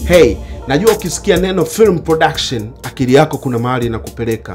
hey najua ukisikia neno film production akili yako kuna mahali inakupeleka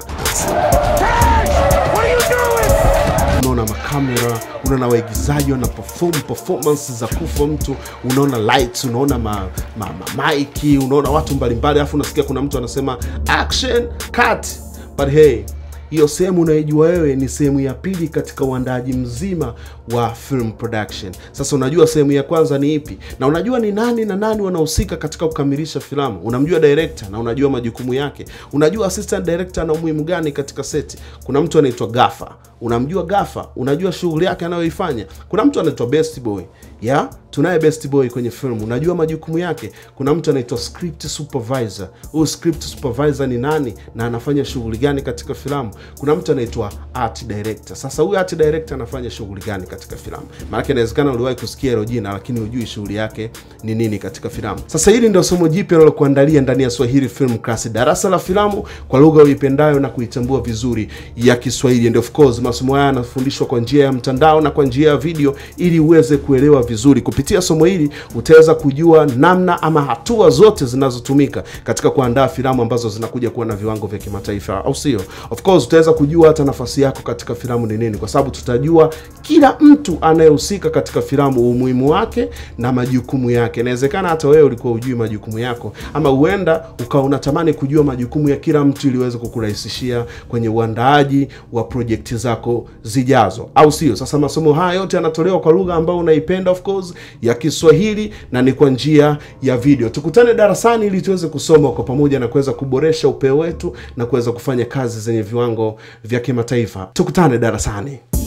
unaona makamera unaona waigizaji wana perform performance za kufa mtu unaona lights unaona ma, ma, ma, maiki unaona watu mbalimbali alafu unasikia kuna mtu anasema action cut but hey hiyo sehemu unaijua wewe ni sehemu ya pili katika uandaaji mzima wa film production sasa unajua sehemu ya kwanza ni ipi na unajua ni nani na nani wanahusika katika kukamilisha filamu unamjua director na unajua majukumu yake unajua assistant director ana umuhimu gani katika seti kuna mtu anaitwa gafa unamjua gafa unajua shughuli yake anayoifanya kuna mtu anaitwa best boy ya tunaye best boy kwenye film unajua majukumu yake kuna mtu anaitwa script supervisor huyu script supervisor ni nani na anafanya shughuli gani katika filamu kuna mtu anaitwa art director sasa huyu art director anafanya shughuli gani katika filamu maanake inawezekana uliwahi kusikia hilo jina lakini hujui shughuli yake ni nini katika filamu sasa hili ndio somo jipya nalokuandalia ndani ya swahili film class darasa la filamu kwa lugha uipendayo na kuitambua vizuri ya kiswahili and of course masomo haya yanafundishwa kwa njia ya mtandao na kwa njia ya video ili uweze kuelewa vizuri kupitia somo hili utaweza kujua namna ama hatua zote zinazotumika katika kuandaa filamu ambazo zinakuja kuwa na viwango vya kimataifa au sio of course utaweza kujua hata nafasi yako katika filamu ni nini kwa sababu tutajua kila mtu anayehusika katika filamu umuhimu wake na majukumu yake inawezekana hata wewe ulikuwa ujui majukumu yako ama huenda ukawa unatamani kujua majukumu ya kila mtu ili uweze kukurahisishia kwenye uandaaji wa projekti zako zijazo au sio sasa masomo haya yote yanatolewa kwa lugha ambayo unaipenda of course ya kiswahili na ni kwa njia ya video tukutane darasani ili tuweze kusoma kwa pamoja na kuweza kuboresha upeo wetu na kuweza kufanya kazi zenye viwango vya kimataifa tukutane darasani